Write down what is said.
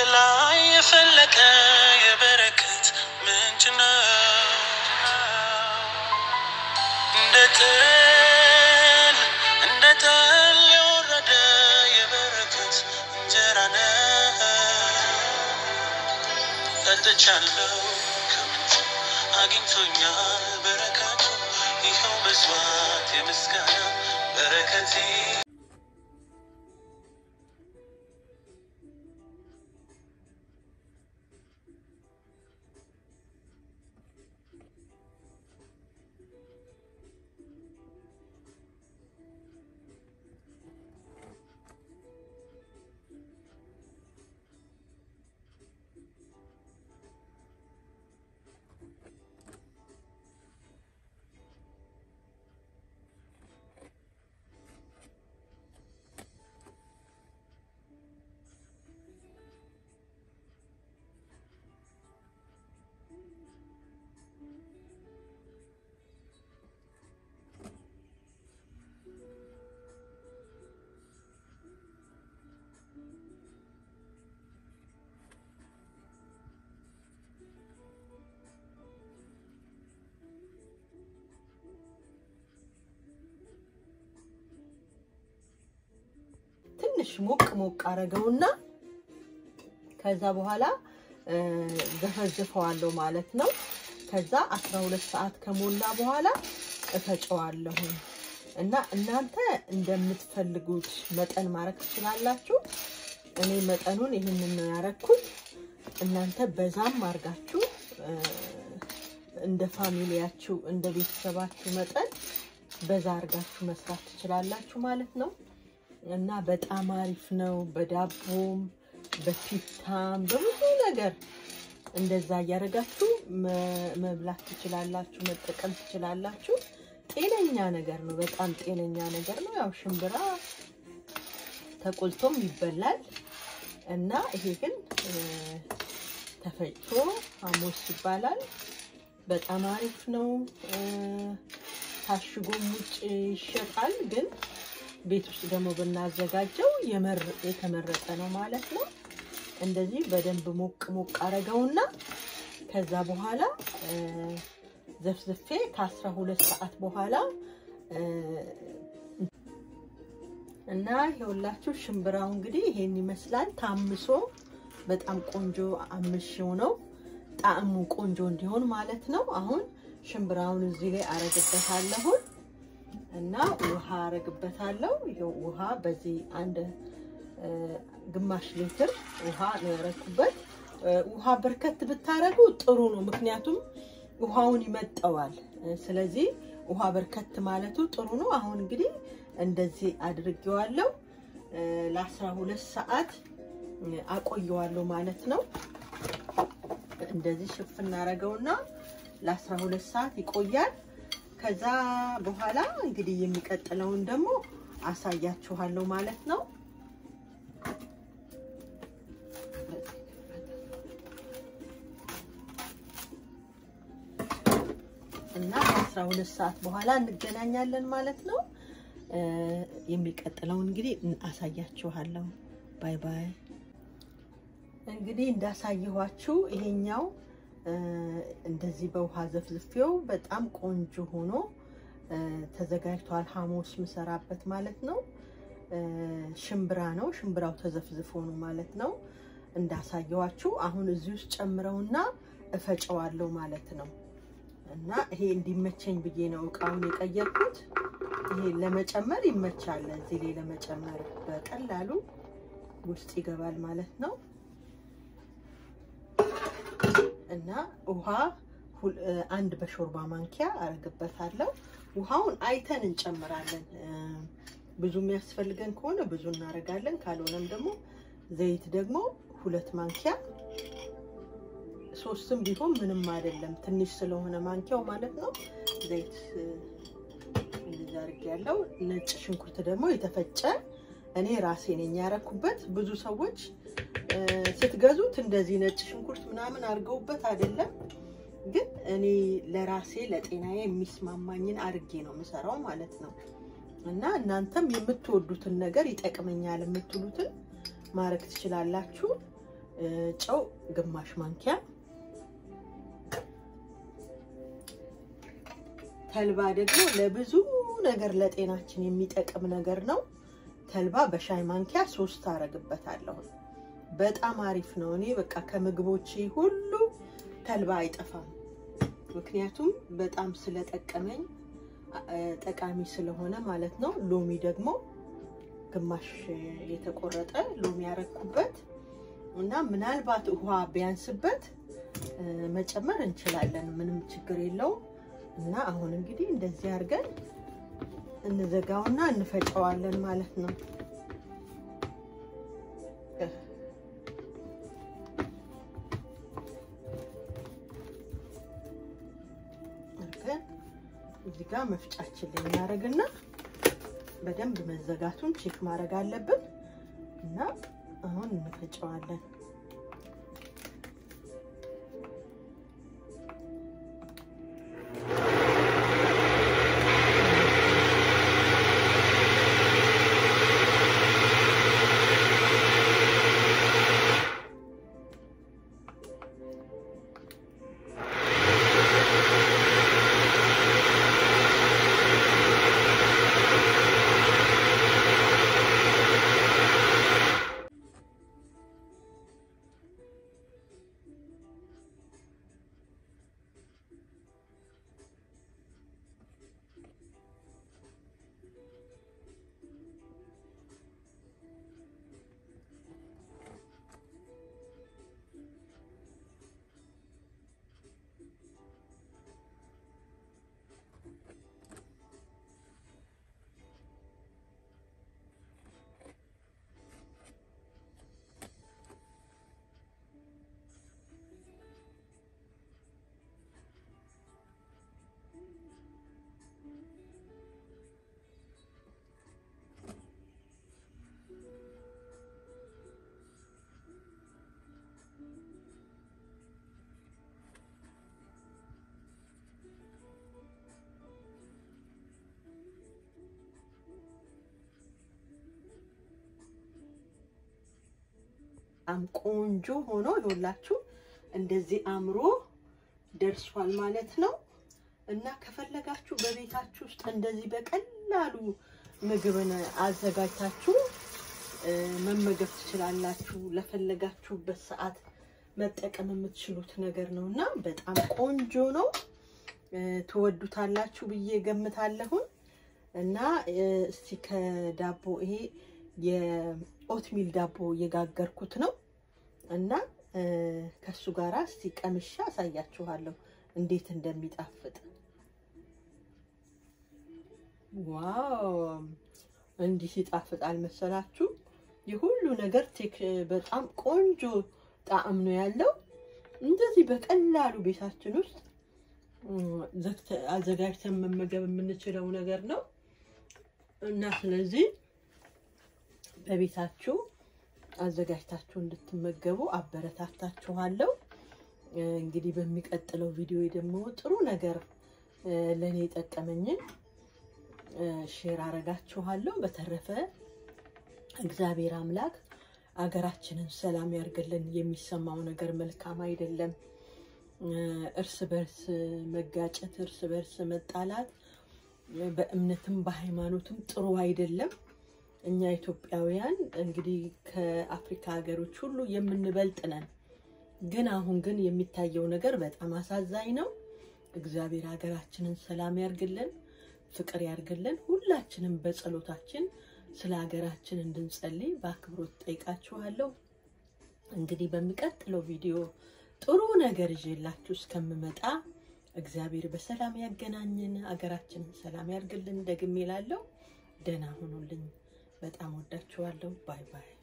ከላይ የፈለቀ የበረከት ምንጭ ነው። እንደ ጥል እንደ ጠል የወረደ የበረከት እንጀራ ነው። ጠጥቻለሁ ከምንጩ አግኝቶኛል በረከቱ ይኸው መስዋዕት የምስጋና በረከቴ ትንሽ ሞቅ ሞቅ አረገውና ከዛ በኋላ ዘፈዝፈዋለሁ ማለት ነው። ከዛ 12 ሰዓት ከሞላ በኋላ እፈጨዋለሁ እና እናንተ እንደምትፈልጉት መጠን ማድረግ ትችላላችሁ። እኔ መጠኑን ይህንን ነው ያረኩት። እናንተ በዛም አርጋችሁ እንደ ፋሚሊያችሁ እንደ ቤተሰባችሁ መጠን በዛ አርጋችሁ መስራት ትችላላችሁ ማለት ነው። እና በጣም አሪፍ ነው። በዳቦም በፒታም በብዙ ነገር እንደዛ እያደረጋችሁ መብላት ትችላላችሁ፣ መጠቀም ትችላላችሁ። ጤነኛ ነገር ነው። በጣም ጤነኛ ነገር ነው። ያው ሽምብራ ተቆልቶም ይበላል እና ይሄ ግን ተፈጭቶ ሐሞስ ይባላል። በጣም አሪፍ ነው። ታሽጎም ውጭ ይሸጣል ግን ቤት ውስጥ ደግሞ ብናዘጋጀው የተመረጠ ነው ማለት ነው። እንደዚህ በደንብ ሞቅ ሞቅ አረገውና ከዛ በኋላ ዘፍዝፌ ከአስራ ሁለት ሰዓት በኋላ እና ይኸውላችሁ ሽምብራው እንግዲህ ይሄን ይመስላል። ታምሶ በጣም ቆንጆ አምሽው ነው ጣዕሙ ቆንጆ እንዲሆን ማለት ነው። አሁን ሽምብራውን እዚህ ላይ አረግበታለሁን እና ውሃ አረግበታለሁ። ይኸው ውሃ በዚህ አንድ ግማሽ ሊትር ውሃ ነው ያረኩበት። ውሃ በርከት ብታረጉ ጥሩ ነው፣ ምክንያቱም ውሃውን ይመጠዋል። ስለዚህ ውሃ በርከት ማለቱ ጥሩ ነው። አሁን እንግዲህ እንደዚህ አድርጌዋለሁ። ለአስራ ሁለት ሰዓት አቆየዋለሁ ማለት ነው። እንደዚህ ሽፍ እናረገውና ለአስራ ሁለት ሰዓት ይቆያል። ከዛ በኋላ እንግዲህ የሚቀጥለውን ደግሞ አሳያችኋለሁ ማለት ነው። እና ከአስራ ሁለት ሰዓት በኋላ እንገናኛለን ማለት ነው። የሚቀጥለውን እንግዲህ አሳያችኋለሁ። ባይ ባይ። እንግዲህ እንዳሳየኋችሁ ይሄኛው እንደዚህ በውሃ ዘፍዝፌው በጣም ቆንጆ ሆኖ ተዘጋጅቷል። ሐሞስ ምሰራበት ማለት ነው። ሽምብራ ነው። ሽምብራው ተዘፍዝፎ ነው ማለት ነው። እንዳሳየኋችሁ አሁን እዚህ ውስጥ ጨምረውና እፈጨዋለሁ ማለት ነው። እና ይሄ እንዲመቸኝ ብዬ ነው እቃውን የቀየርኩት። ይሄ ለመጨመር ይመቻል። እዚህ ላይ ለመጨመር በቀላሉ ውስጥ ይገባል ማለት ነው። እና ውሃ አንድ በሾርባ ማንኪያ አረግበታለሁ። ውሃውን አይተን እንጨምራለን። ብዙ የሚያስፈልገን ከሆነ ብዙ እናደርጋለን። ካልሆነም ደግሞ ዘይት ደግሞ ሁለት ማንኪያ ሶስትም ቢሆን ምንም አይደለም። ትንሽ ስለሆነ ማንኪያው ማለት ነው። ዘይት እንደዚህ አድርጌያለሁ። ነጭ ሽንኩርት ደግሞ የተፈጨ እኔ ራሴ ነኝ ያረኩበት። ብዙ ሰዎች ስትገዙት እንደዚህ ነጭ ሽንኩርት ምናምን አድርገውበት አይደለም፣ ግን እኔ ለራሴ ለጤናዬ የሚስማማኝን አድርጌ ነው የምሰራው ማለት ነው። እና እናንተም የምትወዱትን ነገር ይጠቅመኛል የምትሉትን ማድረግ ትችላላችሁ። ጨው ግማሽ ማንኪያ ተልባ ደግሞ ለብዙ ነገር ለጤናችን የሚጠቅም ነገር ነው። ተልባ በሻይ ማንኪያ ሶስት አረግበታለሁ። በጣም አሪፍ ነው። እኔ በቃ ከምግቦቼ ሁሉ ተልባ አይጠፋም። ምክንያቱም በጣም ስለጠቀመኝ ጠቃሚ ስለሆነ ማለት ነው። ሎሚ ደግሞ ግማሽ የተቆረጠ ሎሚ ያረኩበት እና ምናልባት ውሃ ቢያንስበት መጨመር እንችላለን። ምንም ችግር የለውም። እና አሁን እንግዲህ እንደዚህ አድርገን እንዘጋውና እንፈጨዋለን ማለት ነው። አድርገን እዚህ ጋር መፍጫችን ላይ እናደርግና በደንብ መዘጋቱን ቼክ ማድረግ አለብን እና አሁን እንፈጨዋለን። በጣም ቆንጆ ሆኖ ይኸውላችሁ እንደዚህ አምሮ ደርሷል ማለት ነው። እና ከፈለጋችሁ በቤታችሁ ውስጥ እንደዚህ በቀላሉ ምግብን አዘጋጅታችሁ መመገብ ትችላላችሁ። ለፈለጋችሁበት ሰዓት መጠቀም የምትችሉት ነገር ነው እና በጣም ቆንጆ ነው። ትወዱታላችሁ ብዬ ገምታለሁን። እና እስቲ ከዳቦ ይሄ የኦትሚል ዳቦ እየጋገርኩት ነው እና ከሱ ጋር እስቲ ቀምሻ አሳያችኋለሁ እንዴት እንደሚጣፍጥ። ዋው እንዲህ ይጣፍጣል መሰላችሁ? የሁሉ ነገር ቴክ በጣም ቆንጆ ጣዕም ነው ያለው። እንደዚህ በቀላሉ ቤታችን ውስጥ አዘጋጅተን መመገብ የምንችለው ነገር ነው እና ስለዚህ በቤታችሁ አዘጋጅታችሁ እንድትመገቡ አበረታታችኋለሁ። እንግዲህ በሚቀጥለው ቪዲዮ ደግሞ ጥሩ ነገር ለእኔ የጠቀመኝን ሼር አረጋችኋለሁ። በተረፈ እግዚአብሔር አምላክ አገራችንን ሰላም ያርግልን። የሚሰማው ነገር መልካም አይደለም። እርስ በርስ መጋጨት፣ እርስ በርስ መጣላት በእምነትም በሃይማኖትም ጥሩ አይደለም። እኛ ኢትዮጵያውያን እንግዲህ ከአፍሪካ ሀገሮች ሁሉ የምንበልጥ ነን። ግን አሁን ግን የሚታየው ነገር በጣም አሳዛኝ ነው። እግዚአብሔር ሀገራችንን ሰላም ያርግልን፣ ፍቅር ያርግልን። ሁላችንም በጸሎታችን ስለ ሀገራችን እንድንጸልይ በአክብሮት ጠይቃችኋለሁ። እንግዲህ በሚቀጥለው ቪዲዮ ጥሩ ነገር ይዤላችሁ እስከምመጣ እግዚአብሔር በሰላም ያገናኝን፣ ሀገራችንን ሰላም ያርግልን። ደግሜ እላለሁ። ደህና ሁኑልኝ። በጣም ወዳችኋለሁ። ባይ ባይ